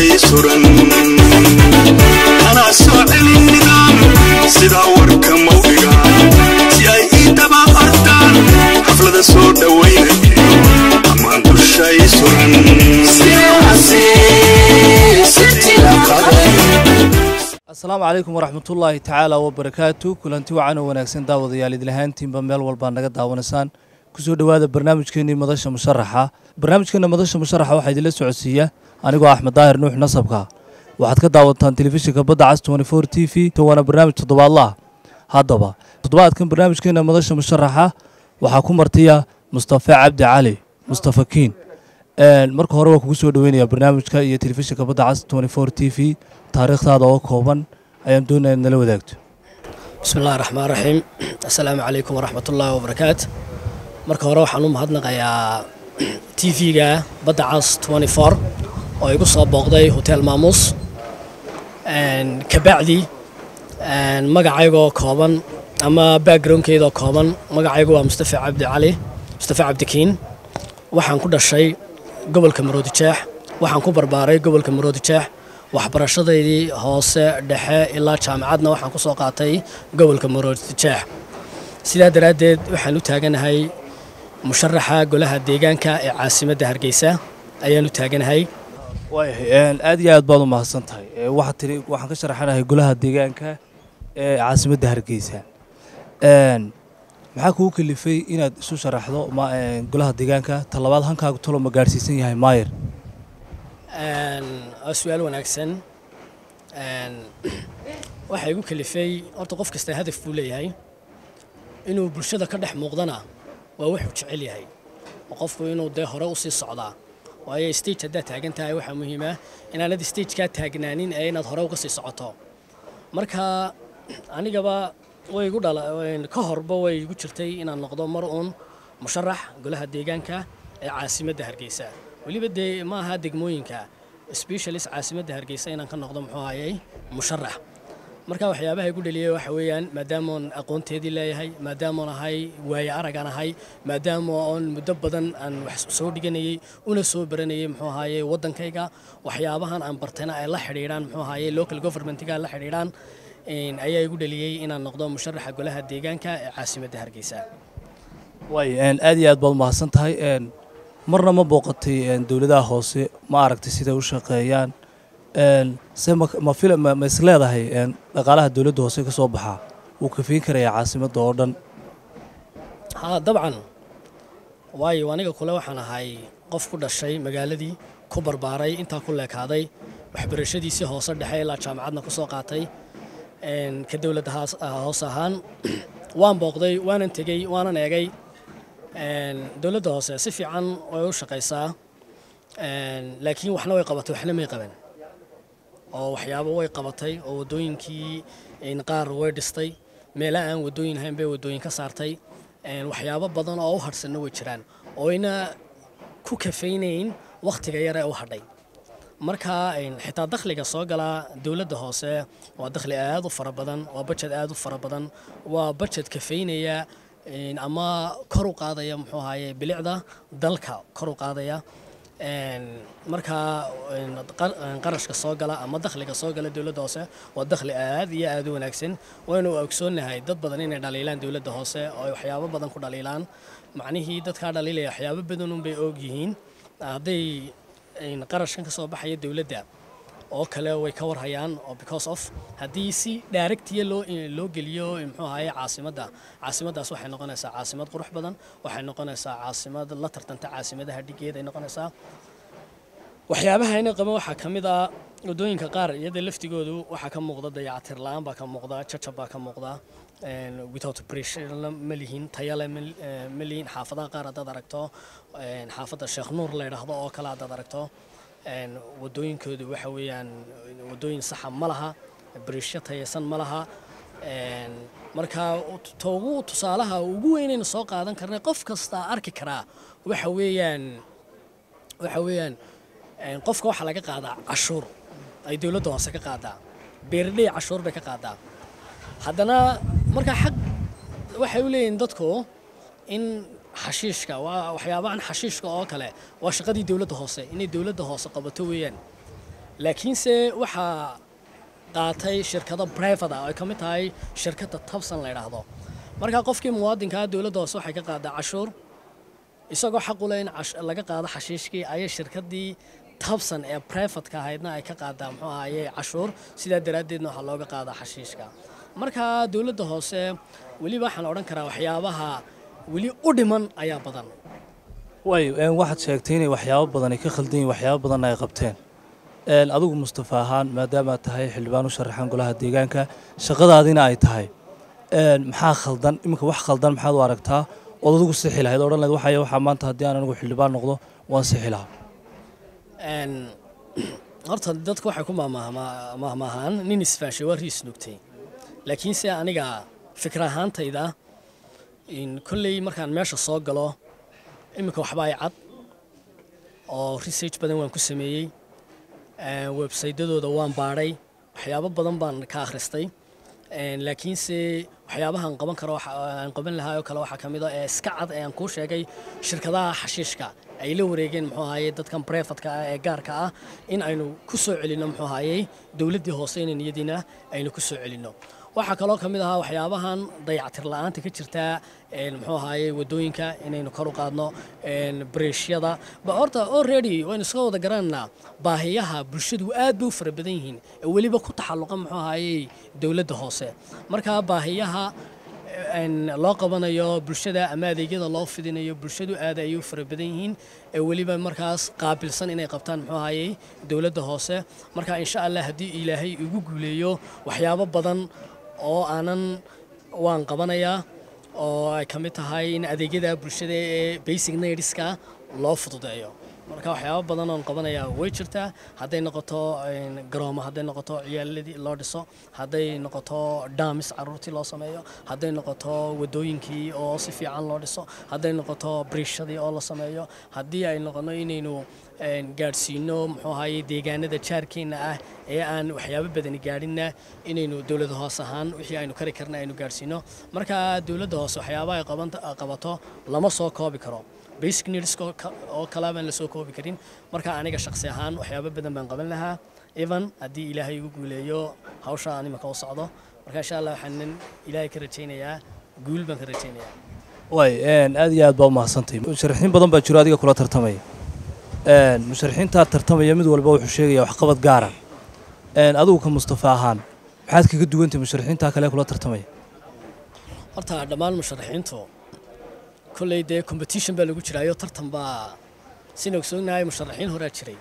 dushay suran anaa soo celin nidaam sidaa warka mawdhiga si ay ii daba ordaan xaflada soo dhowaynayo ammaan dushay suran asalaamu calaykum waraxmatullaahi tacaala wabarakaatu kulanti wacan oo wanaagsan daawadayaal idlahaantiinba meel walbaa naga daawanaysaan kusoo dhowaada barnaamijkeenii madasha musharaxa barnaamijkeena madasha musharaxa waxaa idinla socodsiiya anigoo axmed daahir nuux nasabka waxaad ka daawataan telefishinka badda cas t v waana barnaamij toddobaadlaah haddaba toddobaadkan barnaamijkeena madasha musharaxa waxaa ku martiya mustafe cabdi cali mustafa kiin marka hore waa kugu soo dhoweynaya barnaamijka iyo telefishinka badda cas t v taariikhdaada oo kooban ayaan doonaya nala wadaagto bismi illahi raxmaan raxiim assalaamu calaykum waraxmat ullaahi wabarakaat marka hore waxaan u mahadnaqayaa t v-ga badda cas oo igu soo booqday hotel maamuus kabacdi magacaygoo kooban ama backgroundkeydoo kooban magacaygu waa mustafa cabdi cali mustafa cabdikiin waxaan ku dhashay gobolka maroodijeex waxaan ku barbaaray gobolka maroodijeex waxbarashadaydii hoose dhexe ilaa jaamacadna waxaan ku soo qaatay gobolka maroodijeex sidaa daraaddeed waxaan u taaganahay musharaxa golaha deegaanka ee caasimadda hargeysa ayaan u taaganahay waayahay aad iyo aad baad u mahadsan tahay waxaad tiri waxaan ka sharaxanahay golaha deegaanka ee caasimadda hargeysa maxaa kugu kalifay inaad isu sharaxdo golaha deegaanka talabaad hankaagu talo ma gaadhsiisan yahay maayer waa su-aal wanaagsan waxaa igu kalifay horta qof kasta hadaf buu leeyahay inuu bulshada ka dhex muuqdana waa wuxuu jecel yahay oo qofku inuu dee hore usii socdaa waayo stage haddaad taagan tahay waxaa muhiima inaanad stagekaa taagnaanin ee inaad hore uga sii socoto marka anigaba way igu dhala ka horba way igu jirtay inaan noqdo mar uun musharax golaha deegaanka ee caasimadda hargeysa weliba dee ma aha degmooyinka specialist caasimadda hargeysa inaan ka noqdo muxuu hayay musharax marka waxyaabaha igu dhaliyay waxa weeyaan maadaamoon aqoonteedii leeyahay maadaamoon ahay waaye aragaan ahay maadaama oon muddo badan aan wax soo dhiganayay una soo baranayay muxuu ahaye waddankayga waxyaabahan aan bartayna ay la xidhiidhaan muxuu ahaye local governmentga la xidhiidhaan ayaa igu dhaliyey inaan noqdo musharaxa golaha deegaanka ee caasimadda hargeysa waay aad iyo aad baad umahadsan tahay marna ma booqatay dowladaha hoose ma aragtay siday u shaqeeyaan se ma is leedahay dhaqaalaha dowladda hoose ka soo baxaa wuu kafiin karayaa caasimadda oo dhan haa dabcan waayo aniga kule waxaan ahay qof ku dhashay magaaladii ku barbaaray intaa ku leekaaday waxbarashadiisii hoose dhexe ilaa jaamacadna ku soo qaatay ka dowladda hoose ahaan waan booqday waanan tegey waanan eegay dowladda hoose si fiican way u shaqaysaa laakiin waxna way qabatay waxna may qaban oo waxyaabo way qabatay oo waddooyinkii qaar way dhistay meela aan waddooyin ahayn bay waddooyin ka saartay waxyaabo badan oo u hadhsanna way jiraan ooyna ku kafaynayn wakhtiga yar ee u hadhay marka xitaa dakhliga soo galaa dowladda hoose waa dakhli aad u fara badan waa bajed aad u fara badan waa bajed kafaynaya ama kor u qaadaya muxuu ahaye bilicda dalka kor u qaadaya markaa qarashka soo gala ama dakhliga soo gala dowladda hoose waa dakhli aad iyo aad u wanaagsan waynu ogsoonnahay dad badan inay dhaliilaan dowladda hoose oo ay waxyaabo badan ku dhaliilaan macnihii dadkaa dhaliilaya waxyaabo badanunbay og yihiin hadday qarashkan ka soo baxaya dowladda oo kale way ka warhayaan oo because of haddii si daaragtiya loo loo geliyo muxuu ahaye caasimadda caasimaddaas waxay noqonaysaa caasimad qurux badan waxay noqonaysaa caasimad la tartanta caasimadaha dhigeed ay noqonaysaa waxyaabaha ina qaban waxaa ka mid ah waddooyinka qaar iyada laftigoodu waxaa ka muuqda dayacatir la-aan baa ka muuqda jajab baa ka muuqda without pressure ma lihin tayale ma lihin xaafadaha qaar haddaad aragto xaafadda sheekh nuur la yidhaahdo oo kale haddaad aragto waddooyinkoodu waxa weeyaan waddooyin saxa ma laha bariishyo tayaysan ma laha marka toogu tusaalaha ugu weynayna soo qaadan karnay qof kasta arki karaa waxa weeyaan waxa weeyaan qofka waxaa laga qaadaa cashuur ay dowladda hoose ka qaadaa beerdhey cashuur bay ka qaadaa haddana markaa xaq waxay u leeyihiin dadku in xashiishka waa waxyaabahan xashiishka oo kale waa shaqadii dowladda hoose inay dowladda hoose qabato weeyaan laakiinse waxaa qaatay shirkado private ah oo ay ka mid tahay shirkadda tabsan la yidhaahdo marka qofkii muwaadinkaa dowladda hoose waxay ka qaadaa cashuur isagoo xaq u leh in laga qaado xashiishkii ayay shirkaddii tabsan ee privatka ahaydna ay ka qaadaa muxuu ahaye cashuur sidaa daraaddeedna waxaa looga qaadaa xashiishka marka dowladda hoose weliba waxaan odhan karaa waxyaabaha weli u dhiman ayaa badan way waxaad sheegtay inay waxyaabo badan ay ka khaldan yihin waxyaabo badanna ay qabteen adigu mustafa ahaan maadaamaad tahay xildhibaan u sharaxan golaha deegaanka shaqadaadina ay tahay maxaa khaldan iminka wax khaldan maxaad u aragtaa ood adigu sixi lahayd odhan lahayd waxaya waxaa maanta haddii aan anigu xildhibaan noqdo waan sixi lahaa horta dadku waxay ku mahmaahaan nin isfaashay waa riis nugtay laakiinse aniga fikir ahaantayda kolley markaan meesha soo galo iminka waxba ay cad oo research badan waan ku sameeyey websaytadooda waan baadhay waxyaabo badan baan ka akhristay laakiinse waxyaabahaan qaban karo aan qaban lahaa oo kale waxaa ka mid a ee iska cad ee aan kuu sheegay shirkadaha xashiishka ay la wareegeen muxuu ahaye dadkan brefatka ah ee gaarka ah in aynu ku soo celinno muxuu ahaye dowladdii hoose inay niyadiina aynu ku soo celinno waxaa kaloo ka mid ahaa waxyaabahan dayactir la-aanta ka jirta muxuu ahaye wadooyinka inaynu kor u qaadno breeshyada horta already waynu iska wada garanaynaa baahiyaha bulshadu aad bay u fara badan yihiin ee weliba ku taxalluqa muxuu ahaye dowladda hoose marka baahiyaha loo qabanayo bulshada ama adeegyada loo fidinayo bulshadu aad ayay u fara badan yihiin ee weliba markaas qaabilsan inay qabtaan muxuu ahaye dowladda hoose marka insha allah haddii ilaahay igu guuleeyo waxyaabo badan oo aanan waan qabanayaa oo ay ka mid tahay in adeegyada bulshada ee basic needska loo fududeeyo marka waxyaabo badan oon qabanayaa way jirtaa hadday noqoto garoomo hadday noqoto ciyaaladii loo dhiso hadday noqoto dhaamis caruurtii loo sameeyo hadday noqoto wadooyinkii oo si fiican loo dhiso hadday noqoto briishadii oo la sameeyo haddii ay noqono inaynu gaadhsiino muxuu ahaye deegaanada jaarkeenna ah ee aan waxyaabo badani gaadhinna inaynu dowladda hoose ahaan wixii aynu kari karna aynu gaadhsiino marka dowladda hoose waxyaabaha ay qabato lama soo koobi karo basic needs oo kala baan la soo koobi karin marka aniga shakhsi ahaan waxyaabo badan baan qaban lahaa evan haddii ilaahay igu guuleeyo hawsha aan imika u socdo marka insha allah waxaan ilaahay ka rajaynayaa guul baan ka rajaynayaa way aad iyo aad baa umahadsantahay musharaxiin badan baa jiro adiga kula tartamaya musharaxiintaa tartamaya mid walba wuxuu sheegaya waxqabad gaara adigu ka mustafa ahaan maxaad kaga duwantahay musharaxiintaa kale kula tartamaya horta dhammaan musharaxiintu kolley dee competition baa lagu jiraayo tartan baa sina ogsoonahay musharaxiin horaa jiray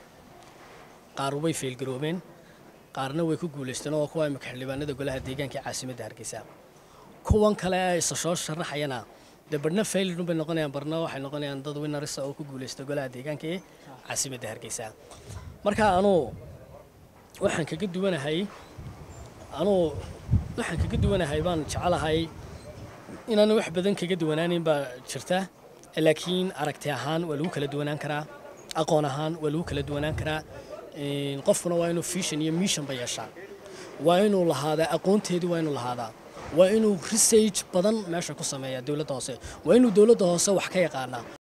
qaar way feelgaroobeen qaarna way ku guulaysteen oo kuwa imika xildhibaanada golaha deegaanka ee caasimadda hargeysa kuwan kale ee isa soo sharaxayana dee barna failidun bay noqonayaan barna waxay noqonayaan dad winarisa oo ku guulaysta golaha deegaanka ee caasimadda hargeysa marka anuu waxaan kaga duwanahay anuu waxaan kaga duwanahay baan jecelahay inaan wax badan kaga duwanaanin baa jirta laakiin aragti ahaan waa lagu kala duwanaan karaa aqoon ahaan waa lagu kala duwanaan karaa qofkuna waa inuu vision iyo mission ba yeeshaa waa inuu lahaadaa aqoonteedii waa inuu lahaadaa waa inuu research badan meesha ku sameeyaa dowladda hoose waa inuu dowladda hoose wax ka yaqaanaa